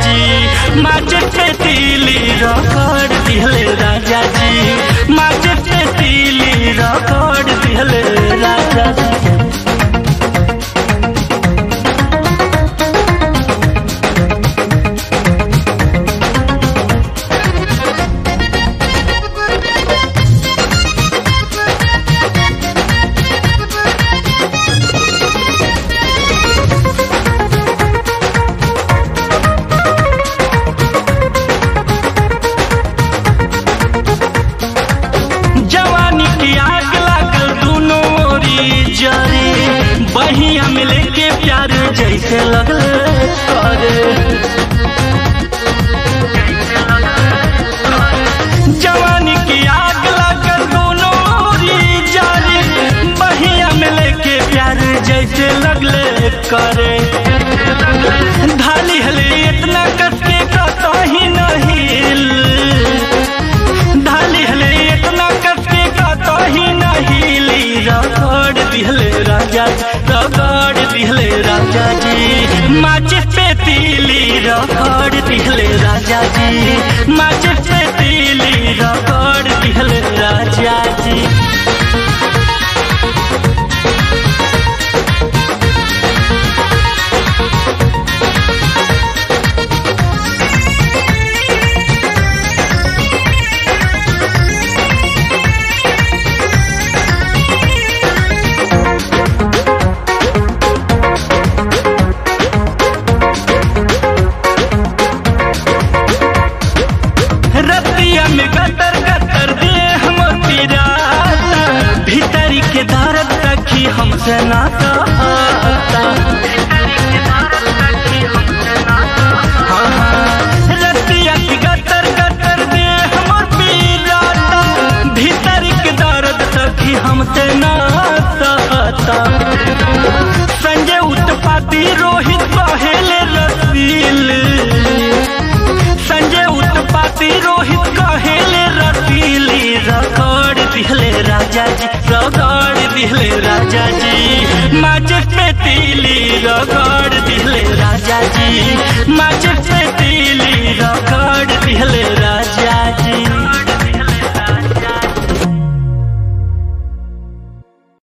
जी माचिस पे तीली रगड़ दिहले राजा जी माचिस पे तीली रगड़ दिहले राजा जी जवानी की आग लागल दोनों ओरी जरे बहिया में लेके प्यार जैसे लगल करे जवानी की आग लागल दोनों ओरी जरे बहिया में लेके प्यार जैसे लगले करे ढाली हले इतना कसके कतो ही नहीं ढाली हले इतना कसके कतो ही नहीं ली रगड़ दिहले राजा जी रगड़ दिहले राजा जी माचिस पे तीली रगड़ दिहले राजा जी माचिस पे तीली रगड़ दिहले राजा जी रतिया में गतर गतर दे हम पिराता भीतरी के दर्द रखी हमसे ना कहता हाँ, हाँ, रतिया की गतर गतर दे हम पिराता भीतरी के दर्द रखी हमसे ना कहता संजय उत्पाती रोहित पहले रसील संजय उत्पाती रोहित कहेले रसीली रगड़ दिहले राजा जी रगड़ दिहले राजा जी माचिस पे तीली रगड़ दिहले राजा जी माचिस